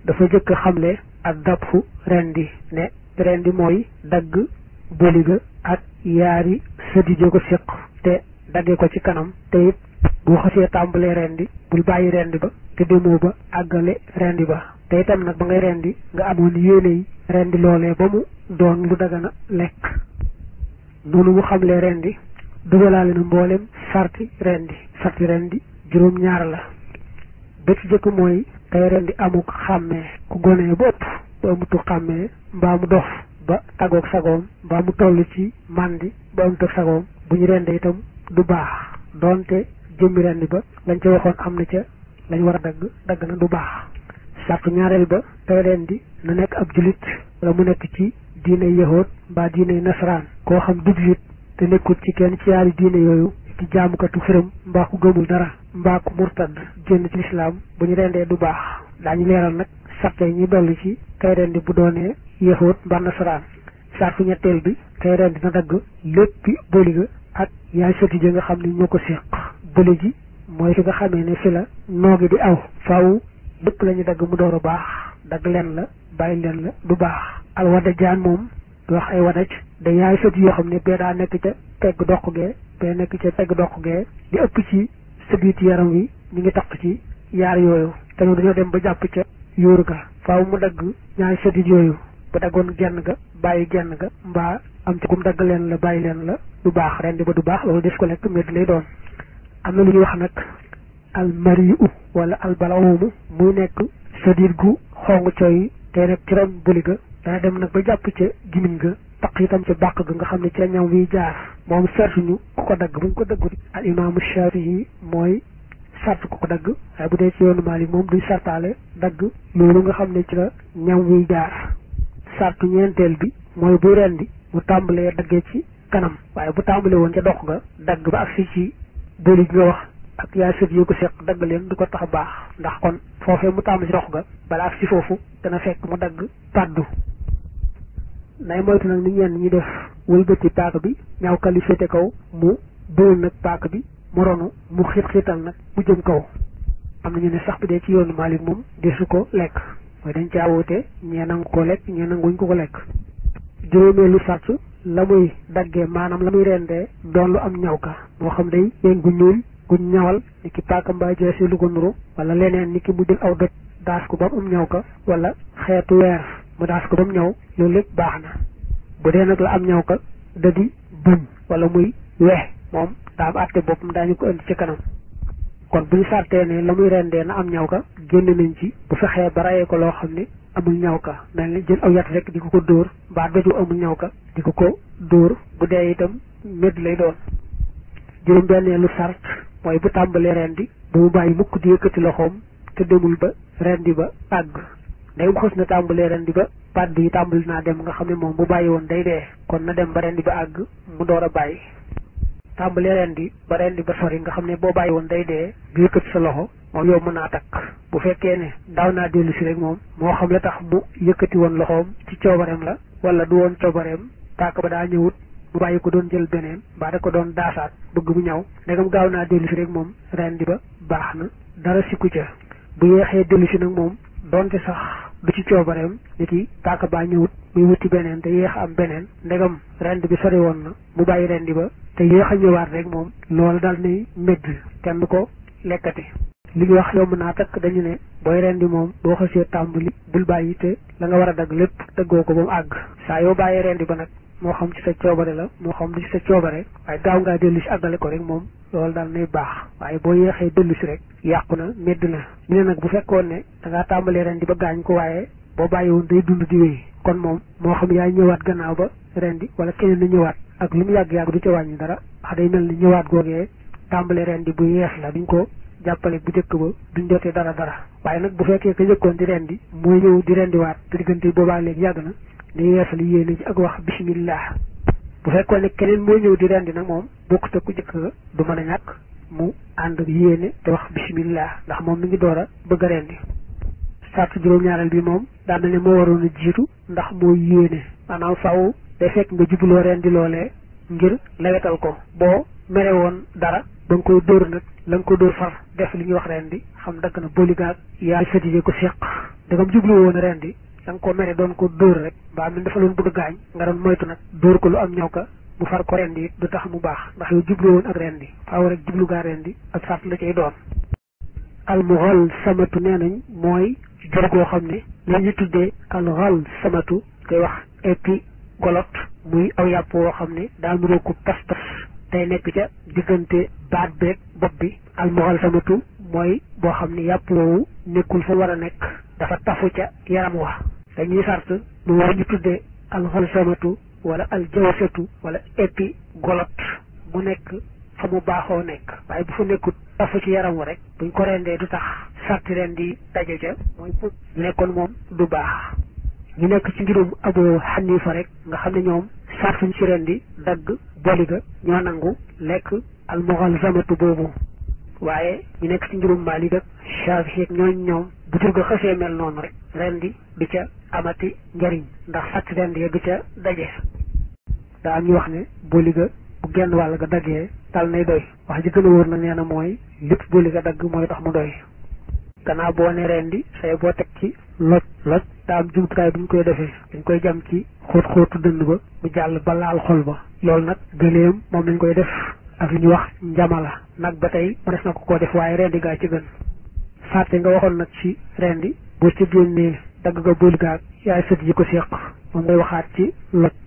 dafa jëkk xamle ak dabfu rendi ne rendi mooy dagg boliga ak yaari sëdije ko séq te dagge ko ci kanam te it boo xasee tàmbalee rendi bul bàyyi rendi ba te demoo ba àggale rendi ba te itam nag ba ngay rendi nga amoon yéene yi rendi loolee ba mu doon lu dagana lekk noonu mu xamlee rendi dugalaale na mboolem sarti rendi sarti rendi juróom ñaar la ba ci jëkk mooy tey rendi amuk xàmmee ku gonee ba ëpp ba amutu xàmmee mbaa mu dof ba tagoog sagoom mbaa mu toll ci màndi ba amutu sagoom bu ñu rendee itam du baax doonte jëmmi rendi ba lañ ca waxoon am na ca lañ war a dagg dagg na du baax sartu ñaareel ba tey rendi na nekk ab julit wala mu nekk ci diine yahood mbaa diine nasaraan koo xam du julit te nekkul ci kenn ci yaari diine yooyu ci jaamukatu xërëm mbaa ku gëmul dara mbaa ku murtad génn ci lislaam bu ñu rendee du baax daañu leeral nag sarte yi ñu dolli ci kay rendi bu doonee yahood mbaa nasaraan sartu ñetteel bi kay rendi na dagg léppi boliga ak yaay soti ji nga xam ne ñoo ko séq bële ji mooy fi nga xamee ne fi la noogi di aw faaw lépp la ñu dagg mu door a baax dagg leen la bàyyi leen la du baax al wada jaan moom du wax ay wadaj da yaay sët yoo xam ne bee daa nekk ca pegg doq gee bee nekk ca pegg doq gee di ëpp ci sëbiit yaram wi ñu ngi taq ci yaar yooyu te ñoom dañoo dem ba jàpp ca yóoru ga faaw mu dagg ñaari sëbiit yooyu bu daggoon genn ga bàyyi genn ga mbaa am ci gum dagg leen la bàyyi leen la du baax rendi ba du baax loolu des ko lekk medd lay doon am na lu ñuy wax nag almariu wala albalawumu muy nekk sëdiit gu xong coy te nekk ci ron buli ga dana dem nag ba jàpp ca gimiñ ga taq itam ca bàq ga nga xam ne ca ñaw wiy jaar moom sartuñu ku ko dagg buñ ko daggut al imaamu Shafii mooy sart ku ko dagg waaye bu dee ci yoonu Maalik moom duñ sartaale dagg loolu nga xam ne ci la ñaw wiy jaar sartu ñeenteel bi mooy buy rendi mu tàmbalee daggee ci kanam waaye bu tàmbalee woon ca dox ga dagg ba agsi ci bëli gi nga wax ak yaay sët yu ko seq dagg leen du ko tax baax ndax kon foofee mu tàmbali ci dox ga bala agsi foofu dana fekk mu dagg pàddu nay moytu nag ni ñenn ñi def wëlbati paaka bi ñaaw kali féete kaw mu dóol nag paaka bi mu ronu mu xiit xiital nag mu jëm kaw am na ñu ne sax bi dee ci yoonu Maalik moom desu ko lekk mooy dañ caa woote ñee nangu ko lekk ñee nanguñ ko ko lekk juróomeelu sart la muy daggee maanaam la muy rendee doon lu am ñaw ka moo xam day yéen gu ñuul guñ ñawal ni ki paaka mbaa jeesi lu ko nuru wala leneen ni ki mu jël aw doj daas ko ba mu am ñaw ka wala xeetu weer mu daas ko ba mu ñaw loolu lépp baax na bu dee nag la am ñaw ka da di bëñ wala muy weex moom daa am àtte boppam daañu ko indi ci kanam kon bu ñu sartee ne la muy rendee na am ñaw ka génn nañ ci bu fexee ba rayee ko loo xam ne amul ñaw ka mel ni jël aw yat rek di ko ko dóor mbaa doju amul ñaw ka di ko ko dóor bu dee itam médd lay doon juróom benneelu sart mooy bu tàmbalee rendi bu mu bàyyi mukk di yëkkati loxoom te demul ba rendi ba àgg day mu xës na tàmbalee rendi ba pàdd yi tàmbali naa dem nga xam ne moom bu bàyyi woon day dee kon na dem ba rendi ba àgg mu door a bàyyi tàmbalee rendi ba rendi ba sori nga xam ne boo bàyyi woon day dee du yëkkati sa loxo moom yow mën naa takk bu fekkee ne daaw naa dellu si rek moom moo xam la tax mu yëkkati woon loxoom ci coobareem la wala du woon coobareem tàkk ba daa ñëwut mu bàyyi ko doon jël beneen mbaa da ko doon daasaat bëgg mu ñaw ndegam gaaw naa dellu si rek moom rendi ba baax na dara sikku ca bu yeexee dellu si nag moom donte sax du ci coobareem nit yi tàkk baa ñëwut muy wuti beneen te yéex am beneen ndegam rend bi sori woon na mu bàyyi rendi ba te yéex a ñëwaat rek moom loolu daal nay médd kenn du ko lekkati li ñu wax yomb naa takk dañu ne booy rendi moom boo xasee tàmbali bul bàyyi te la nga war a dagg lépp dëggoo ko ba mu àgg saa yoo bàyyee rendi ba nag moo xam ci sa coobare la moo xam du ci sa coobare waaye gaaw ngaa dellu si àggale ko rek moom loolu daal nay baax waaye boo yeexee dellu si rek yàqu na medd na ñu ne nag bu fekkoon ne da ngaa tàmbalee rendi ba gaañ ko waaye boo bàyyi woon day dund di wéy kon moom moo xam yaay ñëwaat gannaaw ba rendi wala keneen na ñëwaat ak lu mu yàgg-yàgg du ca wàññi dara wax day mel ni ñëwaat googee tàmbalee rendi bu yeex la duñ ko jàppale bu njëkk ba duñ jotee dara dara waaye nag bu fekkee ka njëkkoon di rendi mooy ñëw di rendiwaat te diggante boobaa léegi yàgg na day yeesal yéene ji ak wax bismillah bu fekkoon ne keneen mooy ñëw di rendi nag moom bokk te ku njëkk ga du mën a ñàkk mu ànd ak yéene te wax bismillah ndax moom mi ngi door a bëgg a rendi sartu juróom-ñaareel bi moom daan na ne moo waroon a jiitu ndax moo yéene maanaam faw day fekk nga jubloo rendi loolee ngir lewetal ko boo mere woon dara ba nga koy dóor nag la nga ko dóor far def li ñuy wax rendi xam dagg na boligaag yaa sëtije ko séq dagam jublu woon rendi da nga ko mere doon ko dóor rek mbaa mi dafa loon bëgg gaañ nga doon moytu nag dóor ko lu am ñëw ka mu far ko rendi it du tax mu baax ndax yow jublu woon ak rendi faaw rek jublu gaa rendi ak sart la cay doon almuxal samatu nee nañ mooy jur goo xam ne li ñu tuddee alxal samatu koy wax épi golot muy aw yàpp woo xam ne daa nuroo ko pas pas tey nekk ca diggante baat beeg bopp bi almuxal samatu mooy boo xam ne yàpp woowu nekkul fa war a nekk dafa tafu ca yaram wa dañuy sart mu war ñu tuddee alxal samatu wala aljawsatu wala épi golot mu nekk fa mu baaxoo nekk waaye bu fa nekkut tafu ci yaram wa rek buñ ko rendee du tax sarti ren di daje ca mooy pour nekkoon moom du baax ñu nekk ci ngirum Abu Hanifa rek nga xam ne ñoom sartuñ ci ren di dagg boliga ñoo nangu lekk almuxalsamatu boobu waaye ñu nekk ci ngirum Maalik ak Shaafi ak ñooñ ñoom bu jur ga xësee mel noonu rek ren di du ca amati njariñ ndax sarti ren di du ca daje daa am ñu wax ne boliga bu genn wàll ga daggee dal nay doy wax ji gën a wóor na nee na mooy lépp boli ga dagg mooy tax mu doy gannaaw boo ne rendi say boo teg ci loj loj daa am jumtukaay bu ñu koy defee dañ koy jam ci xóot xóotu dënd ba mu jàll ba laal xol ba loolu nag gëléem moom lañ koy def ak li ñuy wax njamala nag ba tey mënees na ko koo def waaye rendi gaa ci gën fàtte nga waxoon nag ci rendi boo ci génnee dagg ga boli gaa yaay sët yi ko séq moom ngay waxaat ci loj